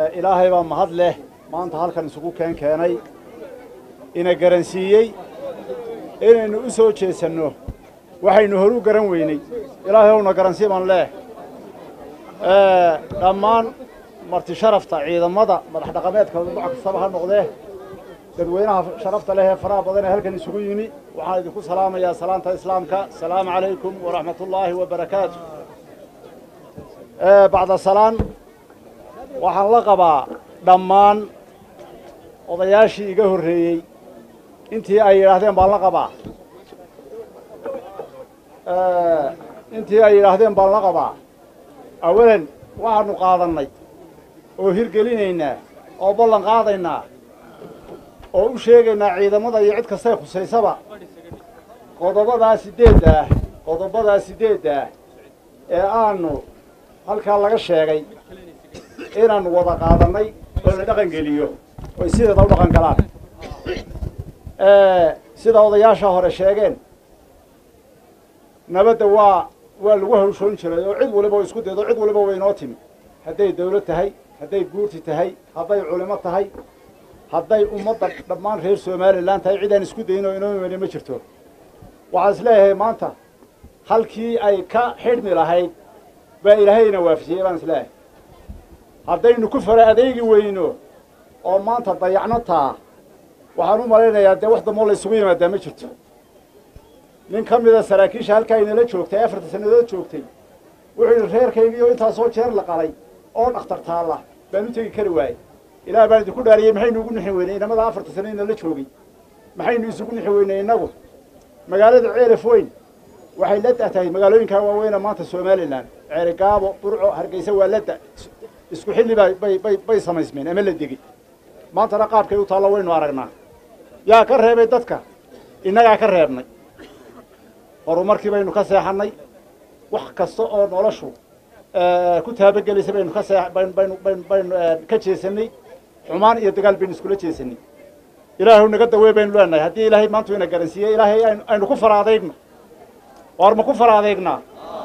ilaahay baa mahad leh maanta halkan isugu keen keenay ina garansiiyey inaynu u soo jeesanno waxaynu horu garan weynay ilaahay owna garansii baan leeh dhammaan marti sharafta ciidamada madax dhaqameedka nooc kastaba ha noqdee dadweynaha sharafta leh ee faraha badan ee halkan isugu yimi waxaan idinku salaamayaa salaanta islaamka asalaamu calaykum waraxmat ullaahi wabarakaatu bacda salaan waxaan la qabaa dhammaan odayaashii iga horreeyey intii ay yidhaahdeen baan la qabaa intii ay yidhaahdeen baan la qabaa awalan waxaanu qaadannay oo hirgelinaynaa oo ballan qaadaynaa oo u sheegaynaa ciidamada iyo cid kastay khusaysaba qodobadaa siddeedda ah qodobadaa siddeedda ah ee aanu halkaa laga sheegay inaannu wada qaadannay oo la dhaqan geliyo oy sideeda u dhaqan galaan sida odayaasha hore sheegeen nabadda waa waa lagu hawshoon jiray oo cid waliba oo isku daydo cid waliba way inoo timi hadday dawlad tahay hadday guurti tahay hadday culimo tahay hadday ummadda dhammaan reer somalilan tahay cid aan isku dayin oo inoo imani ma jirto waxaan is leeyahay maanta halkii ay ka xidhmi lahayd baa ilaahayna waafijiyey baan is leeyahay haddaynu ku fara adeegi weyno oo maanta dayacno taa waxaan u malaynayaa dee wax damoo la isugu yimaadaa ma jirto nin ka mida saraakiisha halkaa inala joogtay afarta sannadood joogtay wuxuu yidhi reerkaygiioo intaasoo jeer la qalay oo dhakhtar taalla baan u tegi kari waayey ilaah baan idinku dhaariyey maxaynu ugu nixi weynay inamada afarta sano inala joogay maxaynu isugu nixi weynay innagu magaalada ceelaf weyn waxay la da tahay magaalooyinkaa waaweyna maanta somalilan ceeri gaabo burco hargeysa waa la da isku xilli baa bay bay bay samaysmeen ama la degey maantana qaabkay u taallo waynu aragnaa yaa ka reebay dadka innagaa ka reebnay horumarkii baynu ka seexannay wax kasta oo noloshu ku taabagelaysa baynu ka see baynu baynu baynu baynu ka jeesanay xumaan iyo dagaal baynu iskula jeesanay ilaahay naga dawey baynu leenahay haddii ilaahay maantu ina garansiiyey ilaahay aynu aynu ku fara adeegno waar ma ku fara adeegnaa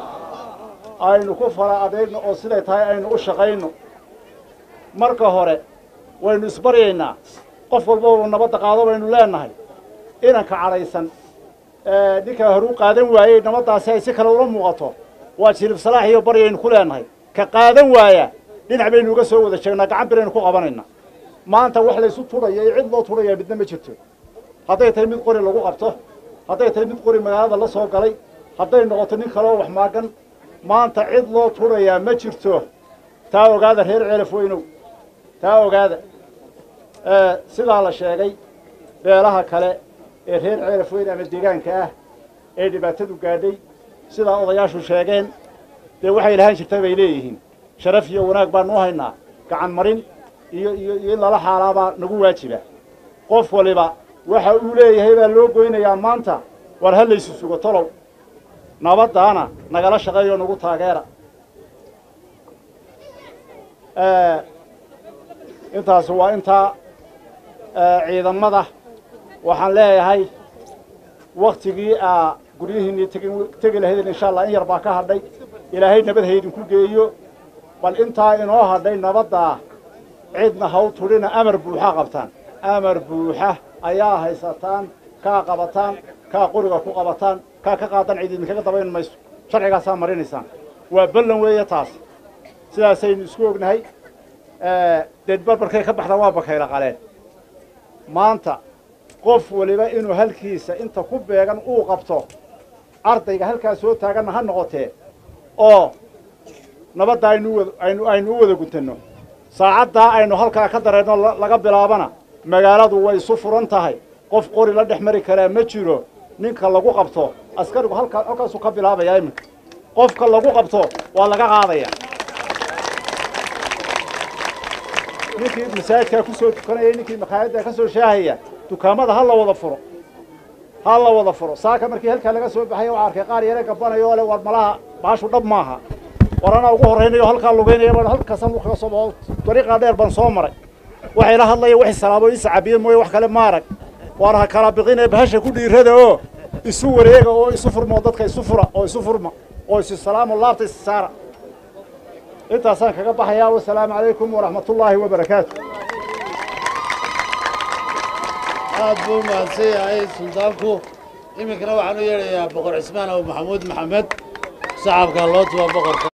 aynu ku fara adeegno oo siday tahay aynu u shaqayno marka hore waynu isbaryaynaa qof walba uu nabadda qaado baynu leenahay inanka cadhaysan ninkaa hore u qaadan waayey nabaddaasi ay si kale ula muuqato waa jilib salaax iyo baryaynu ku leenahay ka qaadan waaya dhinac baynu uga soo wada jeegnaa gacan biraynu ku qabanaynaa maanta wax laysu tudhaya iyo cid loo tudhaya midna ma jirto hadday tahay mid qori lagu qabto hadday tahay mid qori magaalada la soo galay hadday noqoto nin kaleoo wax maagan maanta cid loo tudhayaa ma jirto taa ogaada reer ceelaf weynow taa ogaada sidaa la sheegay beelaha kale ee reer ceelaf weyn ama deegaanka ah ee dhibaatadu gaadhay sidaa odayaashu sheegeen dee waxay lahaan jirta bay leeyihiin sharaf iyo wanaag baanu u haynaa gacan marin iyo iyo iyo in lala xaalaabaa nagu waajiba qof waliba waxa uu leeyahay baa loo goynayaa maanta war ha laysu sugo tolow nabaddaana nagala shaqeeyo nagu taageera intaas waa intaa ciidamada waxaan leeyahay waktigii aa guryihiinii tegi tegi lahaydeen insha allah in yar baa ka hadhay ilaahay nabad haydinku geeyo bal intaa inoo hadhay nabaddaa cidna haw tudhina amar buuxa qabtaan amar buuxa ayaa haysataan kaa qabataan kaa qoriga ku qabataan kaa ka qaadan cid idinkaga dabayn mayso sharcigaasaa marinaysaan waa ballan weeye taas sidaasaynu isku ognahay deed barbarkay ka baxdaan waa bakayla qaleen maanta qof waliba inuu halkiisa inta ku beegan uu qabto ardayga halkaa soo taaganna ha noqotee oo nabadda aynu wad aynu aynu u wada guntanno saacaddaa aynu halkaa ka dareenno laga bilaabana magaaladu way isu furan tahay qof qori la dhex mari karaa ma jiro ninka lagu qabto askarigu halkaa halkaasuu ka bilaabaya iminka qofka lagu qabto waa laga qaadaya ninkii masaajidkaa ku soo tukanaya ninkii makhaayaddaa ka soo shaahaya dukaamada ha la wada furo ha la wada furo saaka markii halkaa laga soo baxaya waa arkay qaar yare gabanayo oo le war malaha baashu dhab maaha war anaa ugu horraynayo halkaa lugaynaya baan halkaasan kaga soo baxo dariiqaa dheer baan soo maray waxay la hadlaya waxay salaamo ii sacabiye mooye wax kale maarag waar ha kala biqinee bahasha ku dhiirada oo isu wareega oo isu furma oo dadka isu fura oo isu furma oo isu salaamo laabta is saara intaasaan kaga baxayaa wasalaamu calaykum waraxmat ullaahi wabarakaatu aad buu mahadsan yahay suldaanku iminkana waxaan u yeedhayaa boqor cismaan abu maxamuud maxamed shacabka loo tuba boqorka